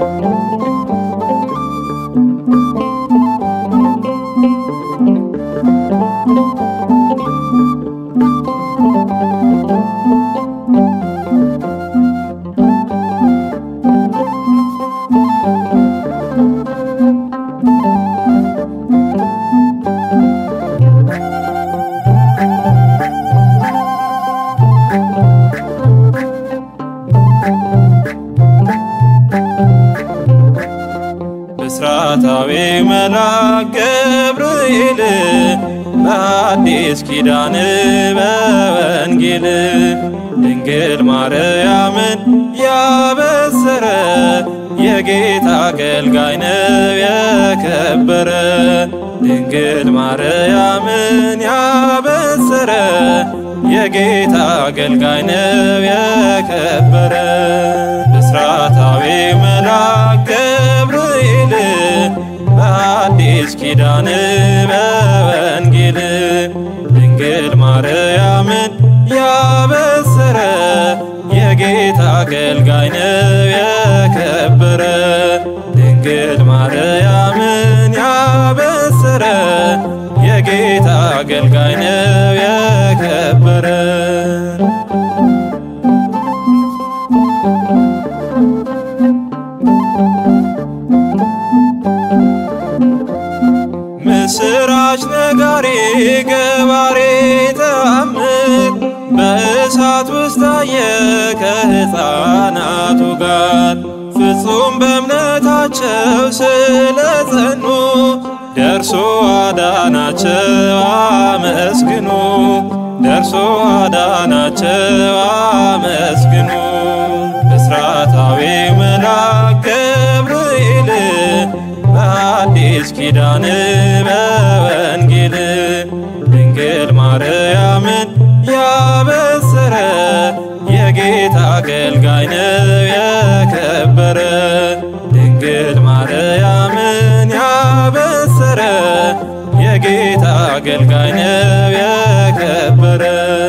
ብስራታዊ መልአክ ገብርኤል በአዲስ ኪዳን በወንጌል ድንግል ማርያምን ያበሰረ የጌታ አገልጋይ ነው የከበረ ድንግል ማርያምን ያበሰረ የጌታ አገልጋይ ነው የከበረ ብስራታዊ መልአክ ገብርኤል በአዲስ ኪዳን በወንጌል ድንግል ማርያምን ያበሰረ የጌታ አገልጋይ ነው የከበረ ድንግል ማርያምን ያበሰረ የጌታ አገልጋይ ነው የከበረ ምስራች ነጋሪ ገባሬ ተአምር በእሳት ውስጥ ታየ ከሕፃናቱ ጋር ፍጹም በእምነታቸው ስለጸኑ ደርሶ አዳናቸው አመስግኑ ደርሶ አዳናቸው አመስግኑ ብስራታዊ መልአክ ገብርኤል በአዲስ ኪዳን በወንጌል ድንግል ማርያምን ያበሰረ የጌታ አገልጋይ ነው የከበረ ድንግል ማርያምን ያበሰረ የጌታ አገልጋይ ነው የከበረ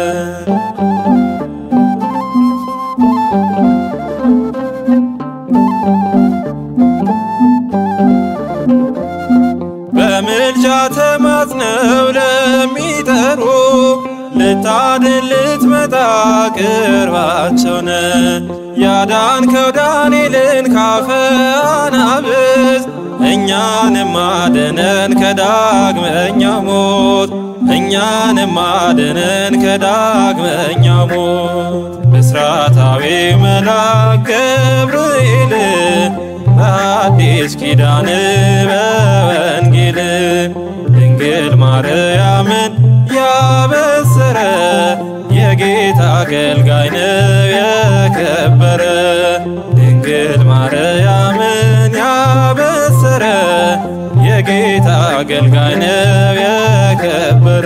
በምልጃ ተማጽነው ለሚጠሩ ልታድን ልትመጣ ቅርባቸው ነ ያዳንከው ዳንኤልን ካፈ አናብስት እኛንም አድነን ከዳግመኛ ሞት እኛንም አድነን ከዳግመኛ ሞት ብስራታዊ መልአክ ገብርኤል በአዲስ ኪዳን በወንጌል ድንግል ማርያምን ያበሰረ የጌታ አገልጋይ ነው የከበረ ድንግል ማርያምን ያበሰረ የጌታ አገልጋይ ነው የከበረ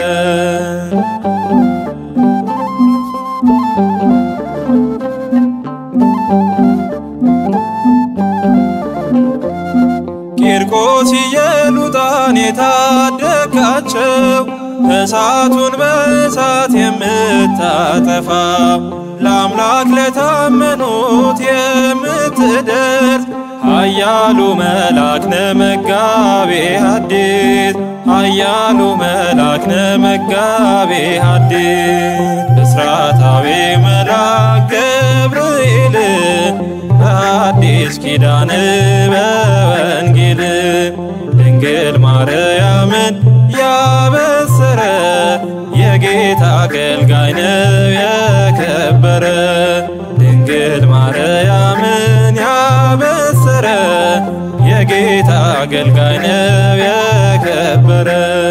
ቂርቆስ ኢየሉጣን የታደጋቸው እሳቱን በእሳት የምታጠፋ ለአምላክ ለታመኑት የምትደርስ ኃያሉ መልአክ ነህ መጋቤ ሐዲስ ኃያሉ መልአክ ነህ መጋቤ ሐዲስ ብስራታዊ መልአክ ገብርኤል በአዲስ ኪዳን በወንጌል ድንግል ማርያምን ያበሰረ የጌታ አገልጋይ ነው የከበረ ድንግል ማርያምን ያበሰረ የጌታ አገልጋይ ነው የከበረ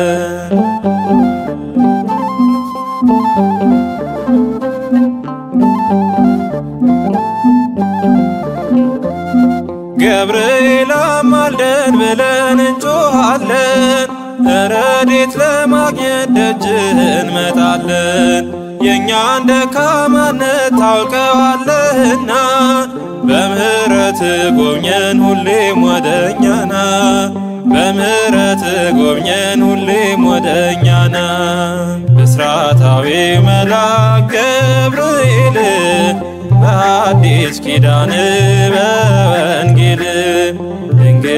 ገብርኤል አማልደን ብለን እንጮኻለን ረድኤት ለማግኘት ደጅህ እንመጣለን የእኛን ደካማነት ታውቀዋለህና በምሕረት ጎብኘን ሁሌም ወደኛና በምሕረት ጎብኘን ሁሌም ወደኛና ብስራታዊ መልአክ ገብርኤል በአዲስ ኪዳን በወንጌል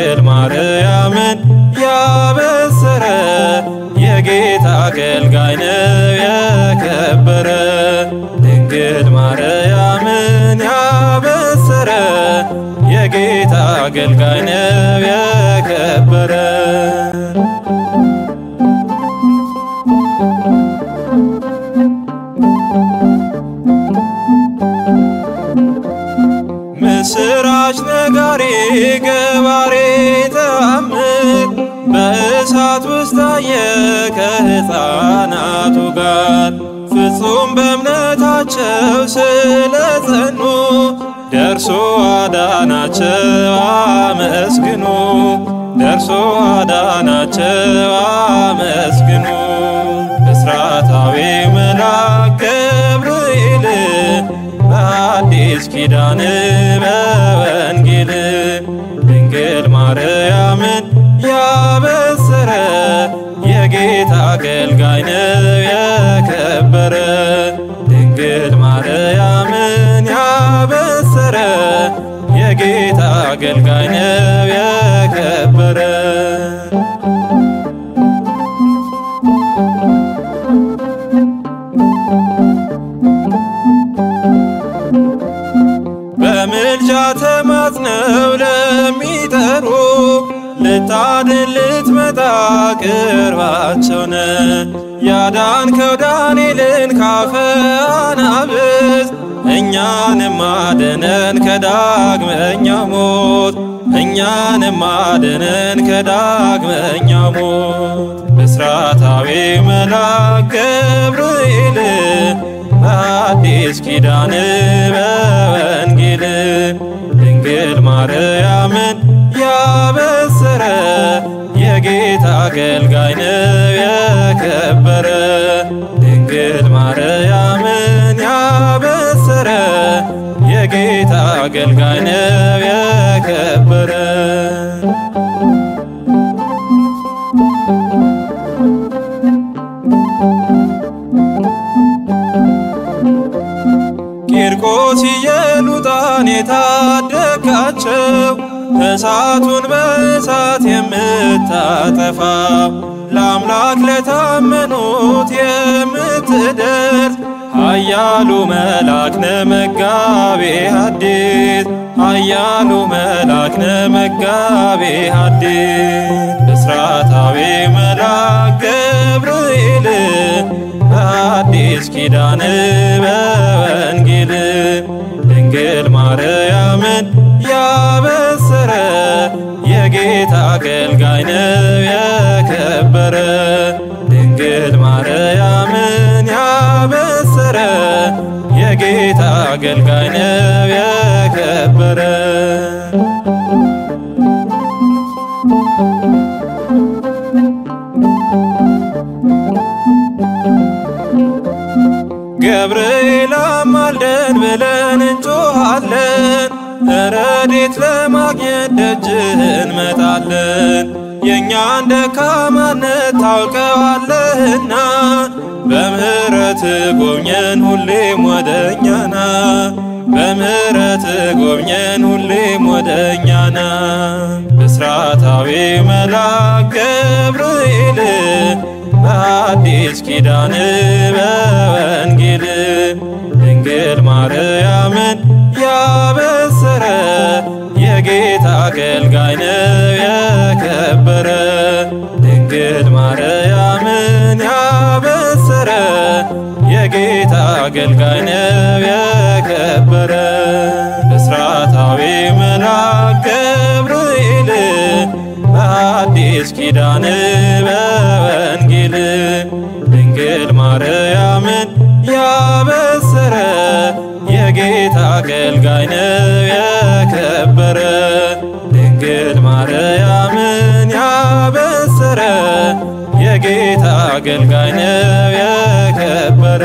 ድንግል ማርያምን ያበሰረ የጌታ አገልጋይ ነው የከበረ ድንግል ማርያምን ያበሰረ የጌታ አገልጋይ ነው የከበረ ምስራች ነጋሪ ገባሬ ተአምር በእሳት ውስጥ ታየ ከሕፃናቱ ጋር ፍጹም በእምነታቸው ስለጸኑ ደርሶ አዳናቸው አመስግኑ ደርሶ አዳናቸው አመስግኑ ብስራታዊ መልአክ ገብርኤል በአዲስ ኪዳን በወንጌል ድንግል ማርያምን ያበሰረ የጌታ አገልጋይ ነው የከበረ ድንግል ማርያምን ያበሰረ የጌታ አገልጋይ ነው የከበረ በምልጃ ተማጽነው ለሚጠሩ ልታድን ልትመጣ ቅርባቸው ነ ያዳንከው ዳንኤልን ካፈ አናብስት እኛንም አድነን ከዳግመኛ ሞት እኛንም አድነን ከዳግመኛ ሞት ብስራታዊ መልአክ ገብርኤል በአዲስ ኪዳን በወንጌል ድንግል ማርያምን ያበሰረ የጌታ አገልጋይ ነው የከበረ ድንግል ማርያምን ያበሰረ የጌታ አገልጋይ ነው የከበረ ቂርቆስ ኢየሉጣን የታደጋቸው እሳቱን በእሳት የምታጠፋ ለአምላክ ለታመኑት የምትደርስ ኃያሉ መልአክ ነህ መጋቤ ሐዲስ ኃያሉ መልአክ ነህ መጋቤ ሐዲስ ብስራታዊ መልአክ ገብርኤል በአዲስ ኪዳን በወንጌል ድንግል ማርያምን ያበሰረ የጌታ አገልጋይ ነው የከበረ ድንግል ማርያምን ያበሰረ የጌታ አገልጋይ ነው የከበረ ገብርኤል አማልደን ብለን እንጮኻለን ረድኤት ለማግኘት ደጅህ እንመጣለን የእኛን ደካማነት ታውቀዋለህና በምሕረት ጎብኘን ሁሌም ወደኛና በምሕረት ጎብኘን ሁሌም ወደኛና ብስራታዊ መልአክ ገብርኤል በአዲስ ኪዳን በወንጌል ድንግል ማርያምን ያበሰረ የጌታ አገልጋይ ነው የከበረ ድንግል ማርያምን ያበሰረ የጌታ አገልጋይ ነው የከበረ ብስራታዊ መልአክ ገብርኤል በአዲስ ኪዳን በወንጌል ድንግል ማርያምን ያበሰረ የጌታ አገልጋይ ነው የከበረ ድንግል ማርያምን ያበሰረ የጌታ አገልጋይ ነው የከበረ